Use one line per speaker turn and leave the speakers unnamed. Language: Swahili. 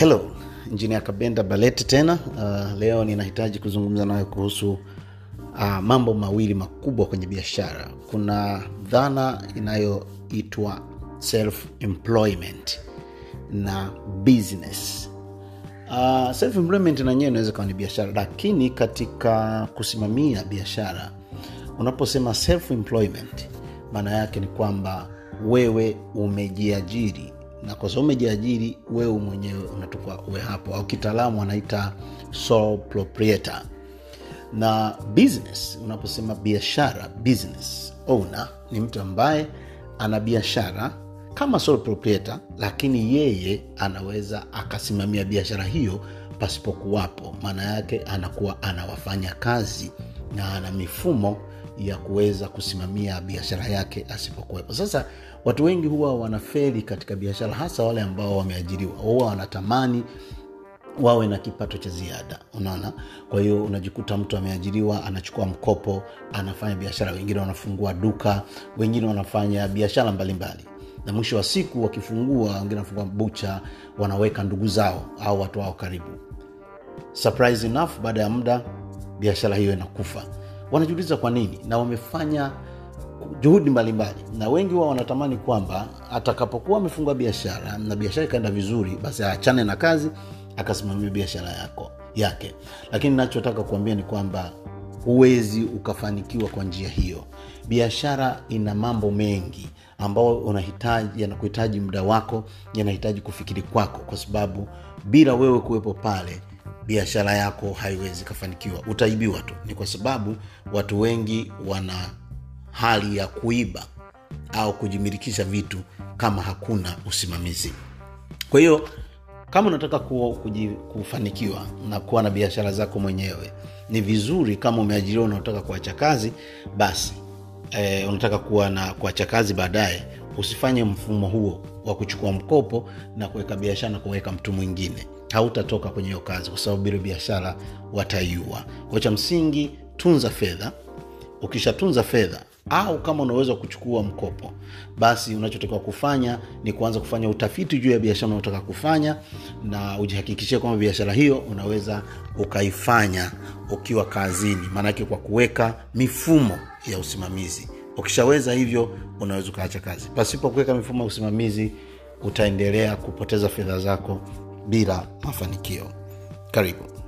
Hello, Injinia Kabenda Balete tena. Uh, leo ninahitaji kuzungumza nawe kuhusu uh, mambo mawili makubwa kwenye biashara. Kuna dhana inayoitwa self employment na business. Uh, self employment na yenyewe inaweza kawa ni biashara, lakini katika kusimamia biashara, unaposema self employment, maana yake ni kwamba wewe umejiajiri na kwa sababu umejiajiri wewe mwenyewe unatoka uwe hapo au kitaalamu wanaita sole proprietor na business unaposema biashara business owner ni mtu ambaye ana biashara kama sole proprietor lakini yeye anaweza akasimamia biashara hiyo pasipokuwapo maana yake anakuwa anawafanya kazi na ana mifumo ya kuweza kusimamia biashara yake asipokuwepo sasa watu wengi huwa wanafeli katika biashara hasa wale ambao wameajiriwa huwa wanatamani wawe na kipato cha ziada unaona kwa hiyo unajikuta mtu ameajiriwa anachukua mkopo anafanya biashara wengine wanafungua duka wengine wanafanya biashara mbalimbali na mwisho wa siku wakifungua wengine wanafungua bucha wanaweka ndugu zao au watu wao karibu surprise enough baada ya muda biashara hiyo inakufa wanajiuliza kwa nini na wamefanya juhudi mbalimbali na wengi wao wanatamani kwamba atakapokuwa amefungua biashara na biashara ikaenda vizuri basi aachane na kazi akasimamia biashara yako yake lakini nachotaka kuambia ni kwamba huwezi ukafanikiwa kwa njia hiyo biashara ina mambo mengi ambao unahitaji yanakuhitaji muda wako yanahitaji kufikiri kwako kwa sababu bila wewe kuwepo pale biashara yako haiwezi kafanikiwa utaibiwa tu ni kwa sababu watu wengi wana hali ya kuiba au kujimilikisha vitu kama hakuna usimamizi kwa hiyo kama unataka ku, kuji, kufanikiwa na kuwa na biashara zako mwenyewe ni vizuri kama umeajiriwa unataka kuacha kazi basi e, unataka kuwa na kuacha kazi baadaye usifanye mfumo huo wa kuchukua mkopo na kuweka biashara na kuweka mtu mwingine hautatoka kwenye hiyo kazi kwa sababu bila biashara wataiua kwa cha msingi tunza fedha ukishatunza fedha au kama unaweza kuchukua mkopo basi unachotakiwa kufanya ni kuanza kufanya utafiti juu ya biashara unaotaka kufanya na ujihakikishie kwamba biashara hiyo unaweza ukaifanya ukiwa kazini maanake kwa kuweka mifumo ya usimamizi ukishaweza hivyo unaweza ukaacha kazi pasipo kuweka mifumo ya usimamizi utaendelea kupoteza fedha zako bila mafanikio karibu